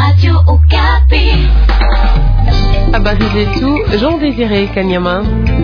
Habari zetu Jean Désiré Kanyama.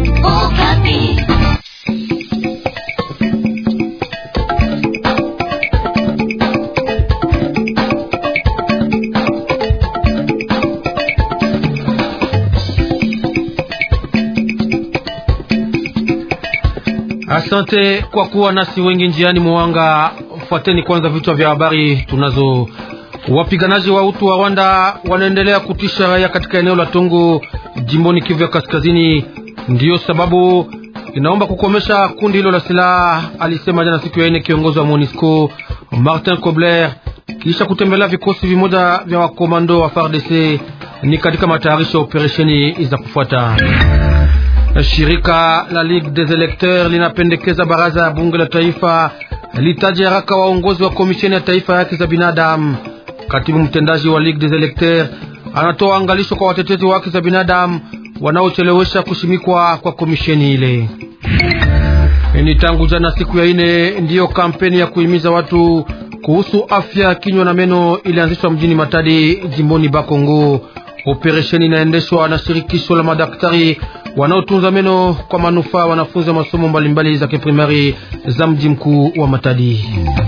Asante kwa kuwa nasi wengi njiani mwanga. Fuateni kwanza vichwa vya habari tunazo. Wapiganaji wa utu wa Rwanda wanaendelea kutisha raia katika eneo la Tongo jimboni Kivu ya Kaskazini. Ndiyo sababu inaomba kukomesha kundi hilo la silaha, alisema jana siku ya ine kiongozi wa MONUSCO Martin Kobler kisha kutembelea vikosi vimoja vya wakomando wa FARDC ni katika matayarisho ya operesheni za kufuata. Shirika la Ligue des Electeurs linapendekeza baraza ya bunge la taifa litaje haraka waongozi wa komisheni ya taifa ya haki za binadamu. Katibu mtendaji wa Ligue des Electeurs anatoa angalisho kwa watetezi wa haki za binadamu wanaochelewesha kushimikwa kwa komisheni ile. Ni tangu jana siku ya ine ndiyo kampeni ya kuhimiza watu kuhusu afya kinywa na meno ilianzishwa mjini Matadi jimboni Bakongo. Operesheni inaendeshwa na shirikisho la madaktari wanaotunza meno kwa manufaa wanafunzi wa masomo mbalimbali za kiprimari za mji mkuu wa Matadi.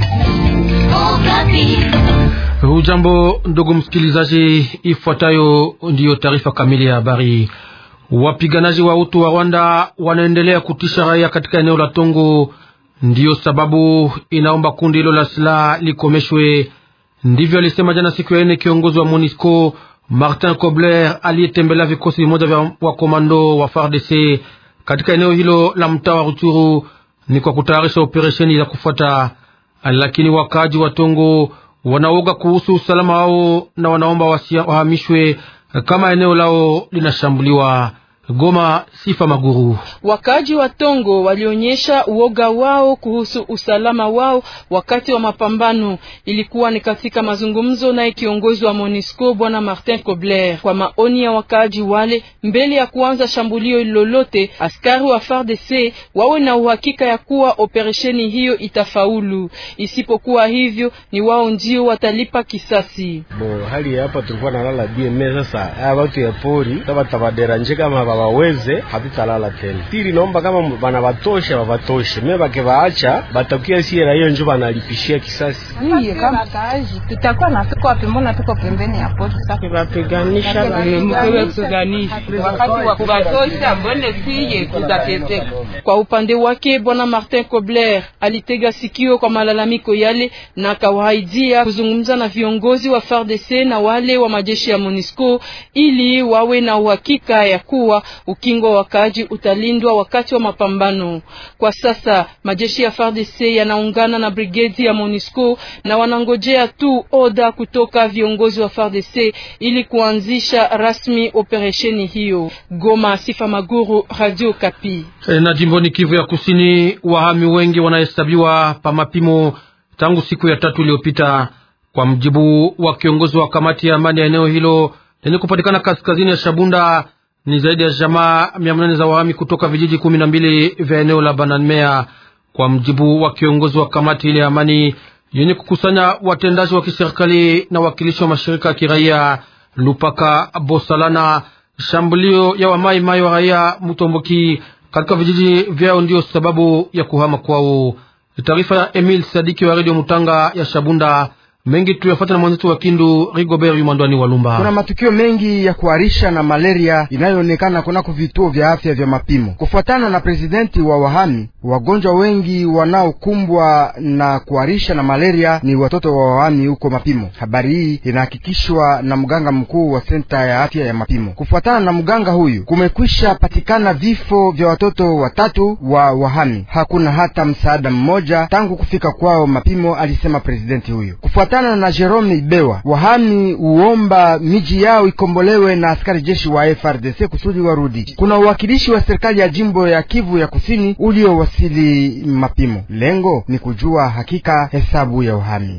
Hujambo ndugu msikilizaji, ifuatayo ndiyo taarifa kamili ya habari. Wapiganaji wa utu wa Rwanda wanaendelea kutisha raia katika eneo la Tongo, ndiyo sababu inaomba kundi hilo la silaha likomeshwe. Ndivyo alisema jana siku ya ine kiongozi wa MONUSCO Martin Kobler aliyetembelea vikosi vimoja vya wakomando wa FARDC katika eneo hilo la mtaa wa Ruchuru ni kwa kutayarisha operesheni za kufuata, lakini wakaaji wa Tongo wanaoga kuhusu usalama wao na wanaomba wahamishwe kama eneo lao linashambuliwa. Goma, Sifa Maguru. Wakaji wa Tongo walionyesha uoga wao kuhusu usalama wao wakati wa mapambano. Ilikuwa ni katika mazungumzo naye kiongozi wa MONUSCO bwana Martin Kobler. Kwa maoni ya wakaji wale, mbele ya kuanza shambulio lolote, askari wa FARDC wawe na uhakika ya kuwa operesheni hiyo itafaulu. Isipokuwa hivyo, ni wao ndio watalipa kisasi. Bo, hali hapa tulikuwa nalala BM sasa. Haya watu ya pori kama tabaderanje kama waweze hatutalala tena. Pili, naomba kama bana batosha babatoshe, mimi bakivaacha batakia sie raia njo banalipishia kisasi. Hiyo kama kazi tutakuwa na tuko wapi? Mbona tuko pembeni ya pori sasa? Bapiganisha mkewe kuganisha wakati wa kubatosha, mbone siye tutateseka. Kwa upande wake bwana Martin Kobler alitega sikio kwa malalamiko yale na akawaidia kuzungumza na viongozi wa FARDC na wale wa majeshi ya MONUSCO ili wawe na uhakika ya kuwa ukingo wa wakaaji utalindwa wakati wa mapambano. Kwa sasa majeshi ya FARDC yanaungana na brigedi ya MONUSCO na wanangojea tu oda kutoka viongozi wa FARDC ili kuanzisha rasmi operesheni hiyo. Goma, Sifa Maguru, Radio Kapi. E, na jimboni Kivu ya Kusini, wahami wengi wanahesabiwa pa mapimo tangu siku ya tatu iliyopita, kwa mjibu wa kiongozi wa kamati ya amani ya eneo hilo lenye kupatikana kaskazini ya Shabunda ni zaidi ya jamaa mia nane za wahami kutoka vijiji kumi na mbili vya eneo la Bananmea, kwa mjibu wa kiongozi wa kamati ile ya amani yenye kukusanya watendaji wa kiserikali na wakilishi wa mashirika ya kiraia Lupaka Bosalana. Shambulio ya wamai mai wa raia Mutomboki katika vijiji vyao ndiyo sababu ya kuhama kwao. Taarifa ya Emil Sadiki wa redio Mutanga ya Shabunda mengi tuyafata na mwenzetu wa Kindu Rigobert Yumandwani Walumba. Kuna matukio mengi ya kuharisha na malaria inayoonekana kunako vituo vya afya vya mapimo. Kufuatana na presidenti wa wahami, wagonjwa wengi wanaokumbwa na kuharisha na malaria ni watoto wa wahami huko mapimo. Habari hii inahakikishwa na mganga mkuu wa senta ya afya ya mapimo. Kufuatana na mganga huyu, kumekwisha patikana vifo vya watoto watatu wa wahami. Hakuna hata msaada mmoja tangu kufika kwao mapimo, alisema presidenti huyu. Kufuatana na Jerome Ibewa, wahami uomba miji yao ikombolewe na askari jeshi wa FRDC kusudi warudi. Kuna uwakilishi wa serikali ya jimbo ya Kivu ya Kusini uliowasili mapimo. Lengo ni kujua hakika hesabu ya wahami.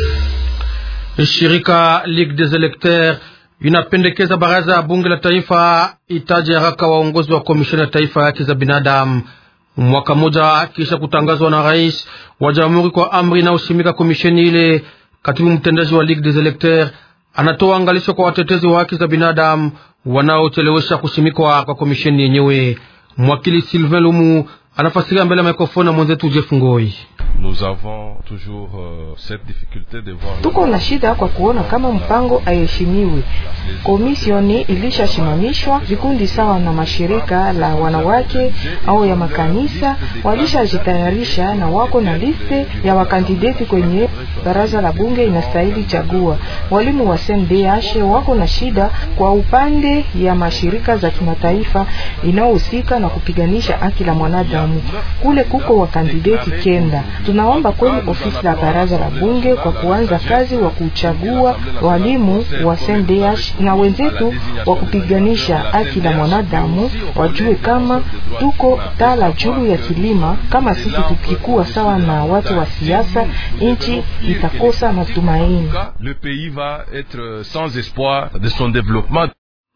Shirika Ligue des Electeurs inapendekeza baraza ya bunge la taifa itaje haraka waongozi wa komisheni ya taifa ya haki za binadamu mwaka mmoja kisha kutangazwa na rais wa jamhuri kwa amri inayoshimika komisheni ile. Katibu mtendaji wa Ligue des Electeurs anatoa angalisho kwa watetezi wa haki za binadamu wanaochelewesha kushimikwa kwa komisheni yenyewe. Mwakili Sylvain Lumu anafasiria mbele ya mikrofoni na mwenzetu Jeff Ngoi. Nous avons toujours euh, cette difficulté de voir tuko na shida kwa kuona kama mpango aheshimiwi. Komisioni ilishashimamishwa, vikundi sawa na mashirika la wanawake au ya makanisa walishajitayarisha na wako na liste ya wakandideti kwenye baraza la bunge inastahili chagua. Walimu wa CNDH wako na shida kwa upande ya mashirika za kimataifa inayohusika na kupiganisha haki la mwanadamu. Kule kuko wakandideti kenda tunaomba kweli ofisi la baraza la bunge kwa kuanza kazi wa kuchagua walimu wa CNDH na wenzetu wa kupiganisha haki la mwanadamu wajue kama tuko tala julu ya kilima. Kama sisi tukikuwa sawa na watu wa siasa, nchi itakosa matumaini. le pays va être sans espoir de son développement.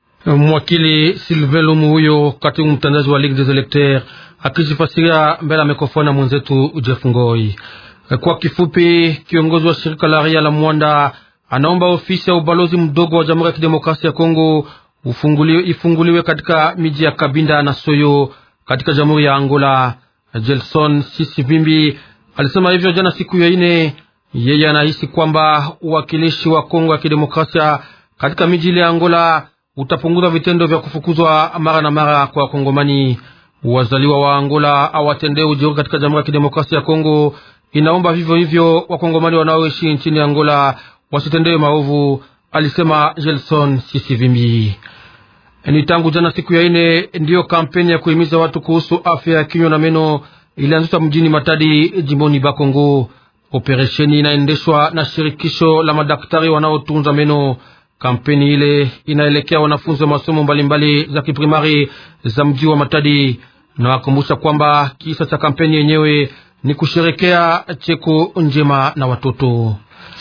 Mwakili Sylvain Lumu huyo katibu mtendaji wa Ligue des Electeurs akijifasiria mbele ya mikrofoni na mwenzetu Jeff Ngoi. Kwa kifupi, kiongozi wa shirika la raia la Mwanda anaomba ofisi ya ubalozi mdogo wa Jamhuri ya Kidemokrasia ya Kongo ufunguliwe, ifunguliwe katika miji ya Kabinda na Soyo katika Jamhuri ya Angola. Jelson Sisivimbi alisema hivyo jana siku ya ine. Yeye anahisi kwamba uwakilishi wa Kongo ya Kidemokrasia katika miji ile ya Angola utapunguza vitendo vya kufukuzwa mara na mara kwa Wakongomani. Wazaliwa wa Angola awatendee ujeuri katika Jamhuri ya Kidemokrasia ya Kongo. Inaomba vivyo hivyo Wakongomani wanaoishi nchini Angola wasitendewe maovu, alisema Gelson Sisivimbi. Ni tangu jana siku ya ine ndiyo kampeni ya kuhimiza watu kuhusu afya ya kinywa na meno ilianzishwa mjini Matadi, jimboni Bakongo. Operesheni inaendeshwa na shirikisho la madaktari wanaotunza meno. Kampeni ile inaelekea wanafunzi wa masomo mbalimbali za kiprimari za mji wa Matadi. Nawakumbusha kwamba kisa cha kampeni yenyewe ni kusherekea cheko njema na watoto.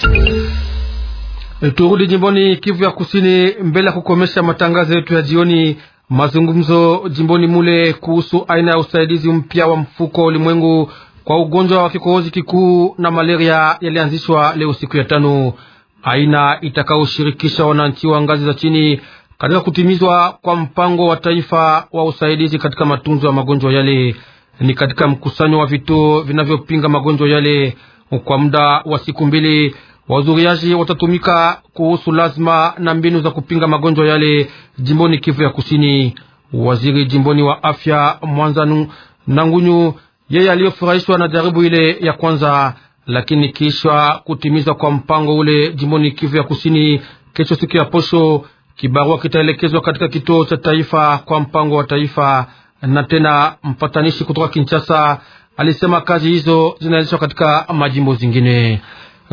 Turudi jimboni Kivu ya Kusini mbele ya kukomesha matangazo yetu ya jioni. Mazungumzo jimboni mule kuhusu aina ya usaidizi mpya wa mfuko wa ulimwengu kwa ugonjwa wa kikohozi kikuu na malaria yalianzishwa leo siku ya tano, aina itakayoshirikisha wananchi wa ngazi za chini katika kutimizwa kwa mpango wa taifa wa usaidizi katika matunzo ya magonjwa yale. Ni katika mkusanyo wa vituo vinavyopinga magonjwa yale kwa muda wa siku mbili. Wazuriaji watatumika kuhusu lazima na mbinu za kupinga magonjwa yale jimboni Kivu ya Kusini. Waziri jimboni wa afya Mwanza Nangunyu, yeye aliyofurahishwa na jaribu ile ya kwanza, lakini kisha kutimizwa kwa mpango ule jimboni Kivu ya Kusini, kesho siku ya posho, kibarua kitaelekezwa katika kituo cha taifa kwa mpango wa taifa, na tena mpatanishi kutoka Kinshasa alisema kazi hizo zinaendeshwa katika majimbo zingine.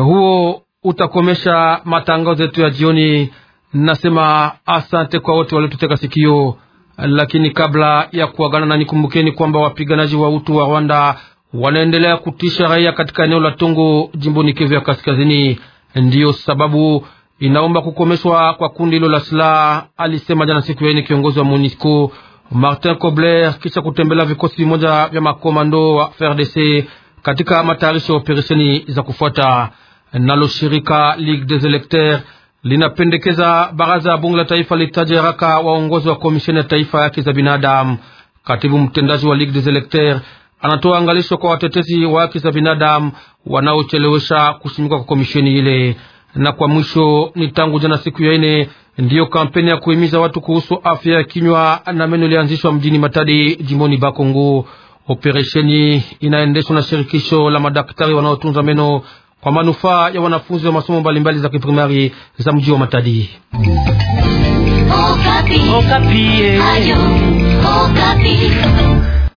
Huo utakomesha matangazo yetu ya jioni. Nasema asante kwa wote waliotuteka sikio, lakini kabla ya kuagana na nikumbukeni kwamba wapiganaji wa utu wa Rwanda wanaendelea kutisha raia katika eneo la Tongo jimboni Kivu ya Kaskazini. Ndiyo sababu inaomba kukomeshwa kwa kundi hilo la silaha, alisema jana siku ya ine kiongozi wa MONUSCO Martin Kobler kisha kutembelea vikosi vimoja vya makomando wa FRDC katika matayarisho ya operesheni za kufuata. Nalo shirika Ligue des Electeurs linapendekeza baraza ya bunge la taifa litaje haraka waongozi wa komisheni ya taifa ya haki za binadamu. Katibu mtendaji wa Ligue des Electeurs anatoa angalisho kwa watetezi wa haki za binadamu wanaochelewesha kusimikwa kwa komisheni ile. Na kwa mwisho, ni tangu jana siku ya ine ndiyo kampeni ya kuhimiza watu kuhusu afya ya kinywa na meno ilianzishwa mjini Matadi, jimboni Bakongo. Operesheni inaendeshwa na shirikisho la madaktari wanaotunza meno kwa manufaa ya wanafunzi wa masomo mbalimbali za kiprimari za mji wa Matadi. Okapi. Okapi. Ayo, Okapi.